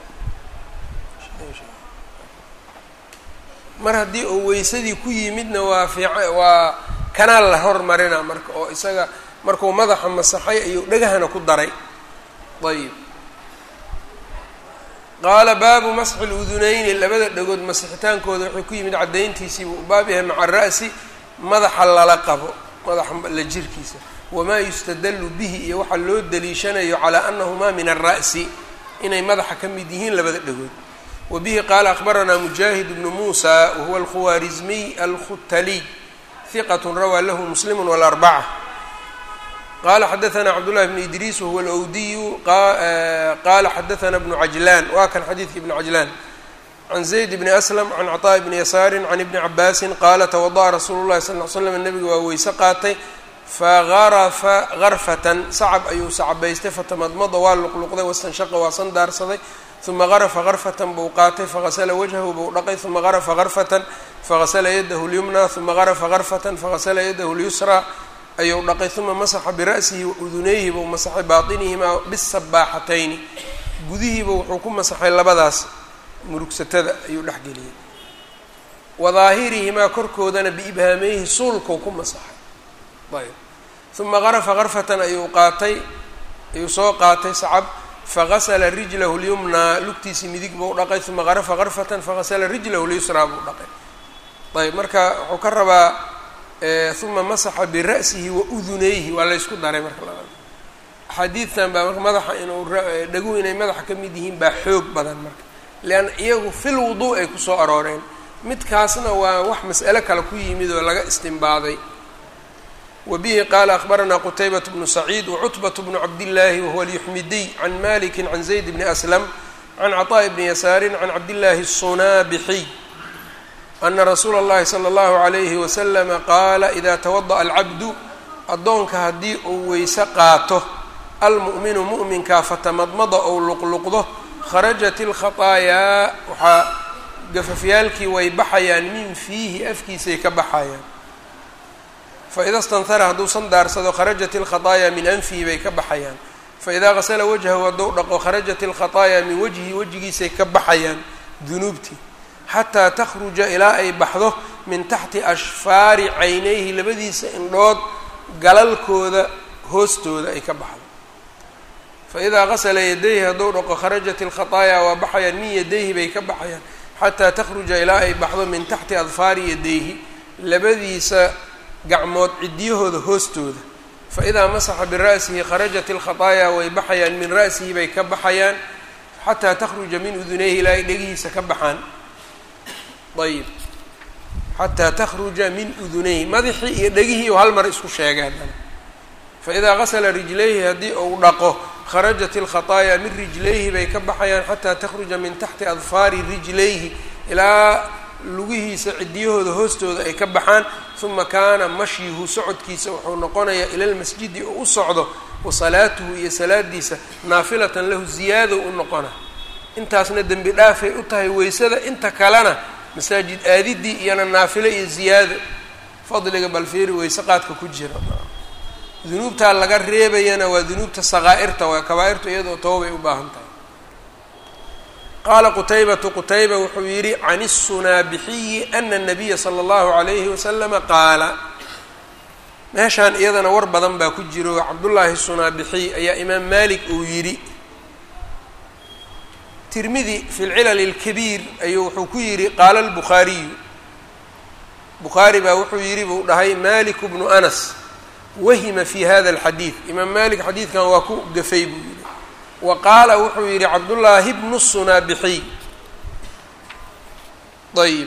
mar haddii uu weysadii ku yimidna waa fiica waa kanaal la hormarina marka oo isaga markuu madaxa masaxay ayuu dhagahana ku daray ayib qaala baabu masxi ludunayni labada dhagood masixitaankooda waxay ku yimid caddayntiisiibuu u baab yahay maca ra'si madaxa lala qabo madaxa la jirkiisa wamaa yustadallu bihi iyo waxaa loo daliishanayo calaa anahumaa min alra'si inay madaxa ka mid yihiin labada dhagood wa bihi qaala akhbaranaa mujaahid bnu muusa wahuwa alkhuwaarizmiy alkhutaliy hiqat rawaa lahu muslimu walarbaca qala xadaثna cabdالlahi bn idriis wahuwa alwdiyu qala xadaثna bnu cajlan waa kan xadiidka ibn cajlan can zayd bni aslam can cطاء bni yasaari can ibni cabaasin qaala twadaأa rasuulu اlahi sal ll slam nabiga waa weyse qaatay fagarafa garfatan sacab ayuu sacabaystay fatamadmada waa luqluqday wastanshaqa waa sandaarsaday uma garafa garfatan buu qaatay fagasla wajhahu buu dhaqay uma garafa garfatan fagasla yadahu اlyumna uma garafa garfatan fagasla yadahu اlyusra ayuu dhaqay uma masaxa bira'sihi wa udunayhi buu masaxay baatinihimaa bisabaaxatayni gudihiiba wuxuu ku masaxay labadaas murugsatada ayuu dhexgeliyey wa daahirihimaa korkoodana biibhaameyhi suulkuu ku masaxay ayb uma garafa garfatan ayuu qaatay ayuu soo qaatay sacab fagasla rijlahu lyumnaa lugtiisii midig buu dhaqay uma garafa garfatan fagasla rijlahu lyusraa buu dhaqay ayb marka wuxuu ka rabaa uma masaxa bira'sihi wa udunayhi waa laysku daray marka labada axaadiidtan baa marka madaxa inuu dhaguhu inay madaxa ka mid yihiin baa xoog badan marka leanna iyagu fil wuduu ay kusoo arooreen midkaasna waa wax mas'alo kale ku yimid oo laga istimbaaday wa bihi qaala akhbaranaa qutaybat bnu saciid wacutbat bnu cabdillaahi wahuwa alyuxmidiy can maliki can zayd bni aslam can caطaaءi bni yasaarin can cabdillaahi الsunaabixiy ana rasuula اllahi salى اllahu عalayhi waslama qaala ida tawadaأa alcabdu addoonka haddii uu weyse qaato almu'minu mu'minkaa fatamadmada ou luqluqdo kharajat اlkhaطaayaa waxaa gafafyaalkii way baxayaan min fiihi afkiisay ka baxayaan faida stanhara hadduu sandaarsado kharajat اlkhaطaayaa min anfihi bay ka baxayaan faidaa gasla wajhahu hadduu dhaqo kharajat اlkhaطaayaa min wajhi wejigiisay ka baxayaan dunuubtii xataa takhruja ilaa ay baxdo min taxti ashfaari caynayhi labadiisa indhood galalkooda hoostooda ay ka baxdo faidaa gasla yadayhi hadduu dhaqo kharajat اlkhaطaayaa waa baxayaan min yadayhi bay ka baxayaan xataa takhruja ilaa ay baxdo min taxti adfaari yadayhi labadiisa gacmood ciddiyahooda hoostooda faidaa masaxa bira'sihi kharajat اlkhaطaayaa way baxayaan min ra'sihi bay ka baxayaan xataa takhruja min udunayhi ilaa ay dhegihiisa ka baxaan ayib xataa takhruja min udunayhi madaxii iyo dhegihii u hal mar isku sheegay haddana faidaa gasla rijlayhi haddii uu dhaqo kharajat اlkhaطaayaa min rijlayhi bay ka baxayaan xataa takhruja min taxti adfaari rijlayhi ilaa lugihiisa ciddiyahooda hoostooda ay ka baxaan uma kaana mashyuhu socodkiisa wuxuu noqonayaa ila lmasjidi oo u socdo wa salaatuhu iyo salaadiisa naafilatan lahu ziyaado u noqona intaasna dembi dhaafay u tahay weysada inta kalena masaajid aadidii iyona naafilo iyo ziyaado fadliga balfiiri weyse qaadka ku jira dunuubtaa laga reebayana waa dunuubta saqaa'irta waa kabaa-irtu iyadoo toobay u baahan tahay qaala qutaybatu qutayba wuxuu yidhi can الsunaabixiyi ana الnabiya slى اllahu عalayhi waslama qaala meeshaan iyadana war badan baa ku jiro cabdullaahi sunaabixiy ayaa imaam malik uu yidhi tirmidi fi lcilal اlkabiir ayuu wuxuu ku yidhi qaala اlbukhaariyu bukhaari baa wuxuu yidhi buu dhahay malik bnu anas wahima fi hada alxadiid imaam malik xadiidkan waa ku gafay buu yihi wa qaala wuxuu yihi cabdullaahi bnu sunaabixiy ayb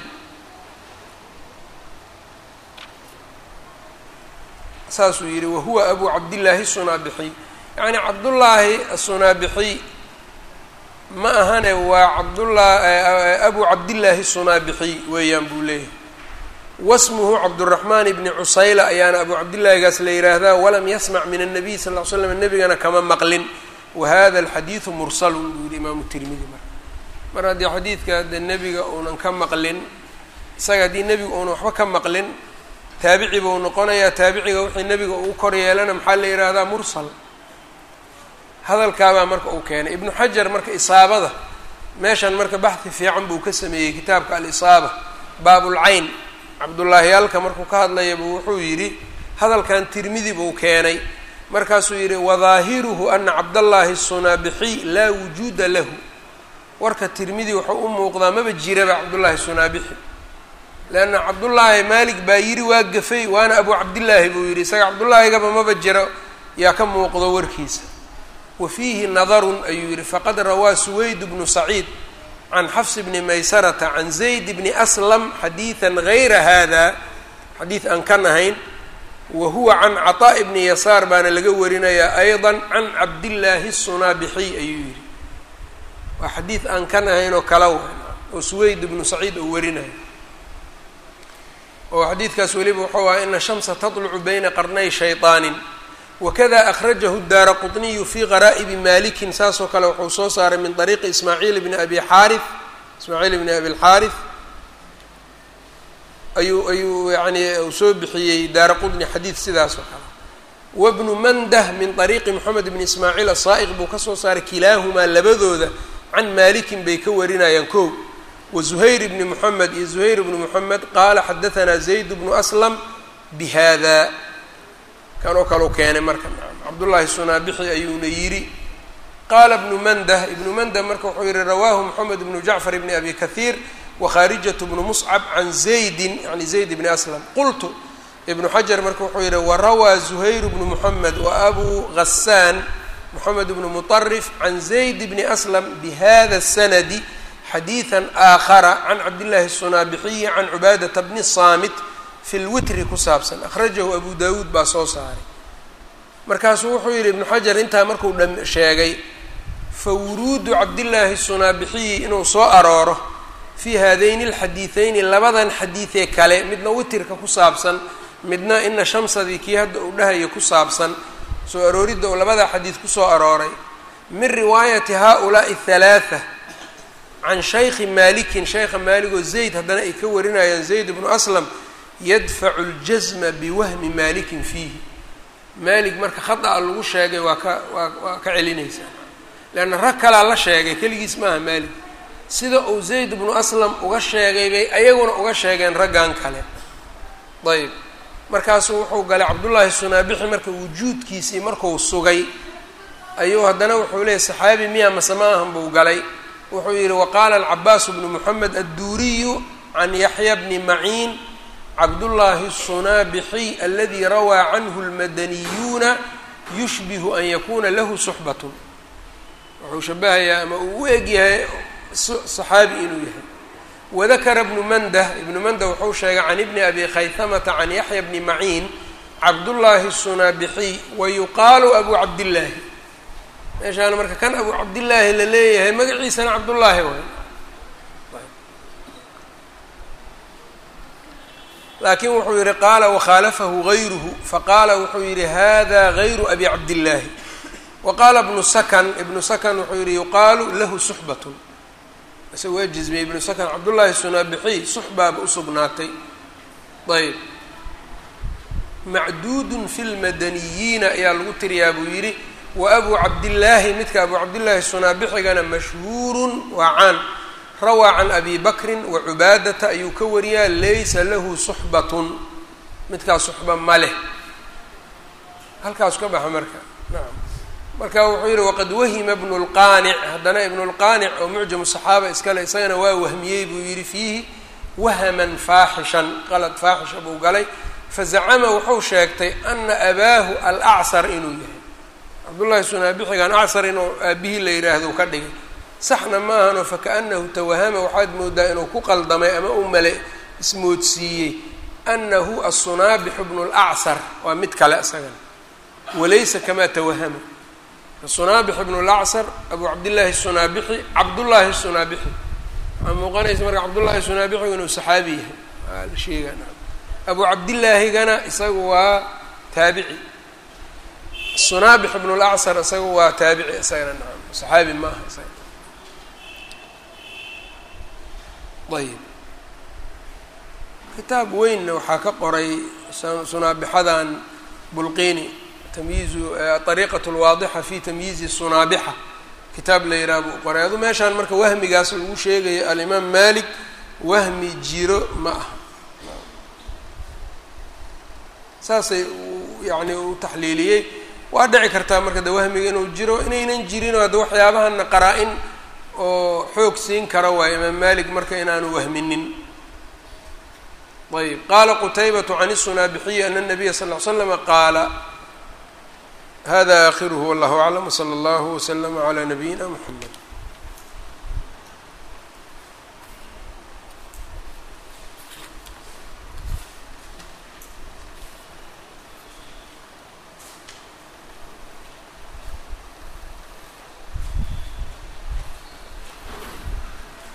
saasuu yihi wahuwa abu cabdillaahi sunaabixiy yacni cabdullaahi asunaabixiy ma ahane waa cabdullah abu cabdillaahi sunaabixiy weeyaan buu leeyahay wasmuhu cabduraxmaan ibni cusayla ayaana abu cabdillaahigaas la yidhaahdaa walam yasmac min annabiy sal ll slam nebigana kama maqlin wa hada alxadiidu mursalun buu yihi imaamu tirmidi marka mar haddii xadiidka de nebiga uunan ka maqlin isaga haddii nebiga uunan waxba ka maqlin taabici buu noqonayaa taabiciga wixii nebiga uu kor yeelana maxaa la yidhaahdaa mursal hadalkaabaa marka uu keenay ibnu xajar marka isaabada meeshan marka baxhi fiican buu ka sameeyey kitaabka alisaaba baabulcayn cabdullaahi alka markuu ka hadlayaba wuxuu yidhi hadalkan tirmidi buu keenay markaasuu yidhi wadaahiruhu ana cabdallaahi sunaabixiy laa wujuuda lahu warka tirmidi wuxuu u muuqdaa maba jiraba cabdullaahi sunaabixi leanna cabdullaahi maalik baa yidhi waa gafay waana abu cabdillaahi buu yidhi isaga cabdullaahigaba maba jiro yaa ka muuqdo warkiisa wa fiihi nadarun ayuu yidhi faqad rawaa suwayd bnu saciid can xafs bni maysarata can zayd bni aslam xadiidan gayra hada xadiid aan kan ahayn wa huwa can caطaa'i bni yasaar baana laga warinayaa ayضa can cabdillaahi الsunaabixiy ayuu yidhi waa xadiid aan kan ahayn oo kala wa oo suwayd bnu saciid oo warinayo oo xadiidkaas weliba wuxuu aha ina shamsa taطlucu bayna qarnay shayطaanin wakada akhrajahu daara quطniyu fi qaraa'ibi malikin saasoo kale wuxuu soo saaray min طariiqi ismaaciil bni abi xaari ismaaciil bni abi اlxaari ayuu ayuu yani uu soo bixiyey daara qudni xadiid sidaas oo kale wabnu mandah min طariiqi moxamed bni ismaaciil asaa'iq buu ka soo saaray kilaahumaa labadooda can malikin bay ka warinayaan kow wa zuhayr bni moxamed iyo zuhayr bni moxamed qaala xadahanaa zayd bnu aslam bihada kan oo kaleu keenay marka cabdullaahi sunaabixi ayuuna yidhi qaala ibnu mandah ibnu mandah marka wuxuu yihi rawaahu moxamed bnu jacfar bni abi kahiir wakharijatu bnu muscab can zaydin yani zayd bni aslam qultu ibnu xajar marka wuxuu yihi warawaa zuhayr bnu moxamed wa abu ghasaan moxamed bnu muطarif can zayd bni aslam bihada sanadi xadiidan aakhara can cabdillahi الsunaabixiyi can cubaadata bni saamit fi lwitri ku saabsan akhrajahu abu dawuud baa soo saaray markaasuu wuxuu yidhi ibnu xajar intaa markuu dham sheegay fa wuruudu cabdillaahi sunaabixiyi inuu soo arooro fii haadayni alxadiideyni labadan xadiidee kale midna witirka ku saabsan midna ina shamsadii kii hadda uu dhahaya ku saabsan soo arooridda uu labadaa xadiid kusoo arooray min riwaayati haa-ulaa'i halaatha can shaykhi maalikin shaykha maaligoo zayd haddana ay ka warinayaan zayd bnu aslam yadfacu ljasma biwahmi maalikin fiihi maalik marka khata-a lagu sheegay waa ka waa waa ka celinaysaa leanna rag kalaa la sheegay keligiis maaha maalik sida uu zayd bnu aslam uga sheegay bay ayaguna uga sheegeen raggan kale ayb markaasuu wuxuu galay cabdullaahi sunaabixi marka wujuudkiisii marku sugay ayuu haddana wuxuu leeyay saxaabi miya mase ma ahan buu galay wuxuu yidhi waqaala alcabaasu bnu moxamed adduuriyu can yaxya bni maciin cabdullaahi الsunaabixiy aladi rawaa canhu اlmadaniyuuna yushbihu an yakuna lahu suxbatun wuxuu shabahayaa ama uu u eg yahay saxaabi inuu yahay wadakara bnu mandah ibnu mandah wuxuu sheegay can ibni abi khaytamata can yaxya bni maciin cabdullaahi الsunaabixiy wayuqaalu abu cabdillaahi meeshaana marka kan abu cabdillaahi la leeyahay magaciisana cabdullaahi waay laakiin wuxuu yihi qaala wakhaalafahu gayruhu faqaala wuxuu yihi hada gayru abi cabdillaahi wa qaala ibnu sakan ibnu sakan wuxuu yihi yuqaalu lahu suxbatun ise waa jizmiyey ibnu sakan cabdullaahi sunaabixiy suxbaaba usugnaatay ayb macduudun fi lmadaniyiina ayaa lagu tiriyaa buu yidhi wa abu cabdillaahi midka abu cabdillaahi sunaabixigana mashhuurun waa caan rawaa can abi bakrin wa cubaadata ayuu ka wariyaa laysa lahu suxbatun midkaas suxba ma leh halkaas ka baxa marka nacam marka wuxuu yihi waqad wahima bnu lqaanic haddana ibnu lqaanic oo mucjamu saxaaba iskale isagana waa wahmiyey buu yihi fiihi wahaman faaxishan qalad faaxisha buu galay fazacama wuxuu sheegtay ana abaahu alacصar inuu yahay cabdullaahi sunaabixigan acsar inuu aabihii la yidhaahdo ka dhigay saxna ma ahano fakaأnahu tawahama waxaad moodaa inuu ku qaldamay ama u male ismoodsiiyey anahu aلsunaabixu bnu اlacصar waa mid kale isagana walaysa kamaa tawahama sunaabix bnu lacصar abu cabdillaahi sunaabixi cabdullaahi sunaabixi waxaa muuqanaysa marka cabdullaahi sunaabixigu inuu saxaabi yahay waa la sheegana abu cabdillaahigana isagu waa taabici sunaabix bnu lacصar isagu waa taabici isagana naam saxaabi ma aha isaga ayb kitaab weynna waxaa ka qoray sunaabixadan bulqini tamyiizu ariiqat lwaadixa fi tamyiizi sunaabixa kitaab la yidhaha buu qoray adu meeshaan marka wahmigaas lagu sheegayo alimaam malik wahmi jiro ma aha saasay yani u taxliiliyey waa dhici kartaa marka de wahmiga inuu jiro inaynan jirin hadda waxyaabahana qaraa-in oo xoog siin kara waay imaam malik marka inaanu wahminin ayb qaala qutaybatu can الsunaabixiyi ana الnabiya sal ll ly slama qaala hada akhiruhu wallahu aclam wslى اllahu wslama عlى nabiyina mxamed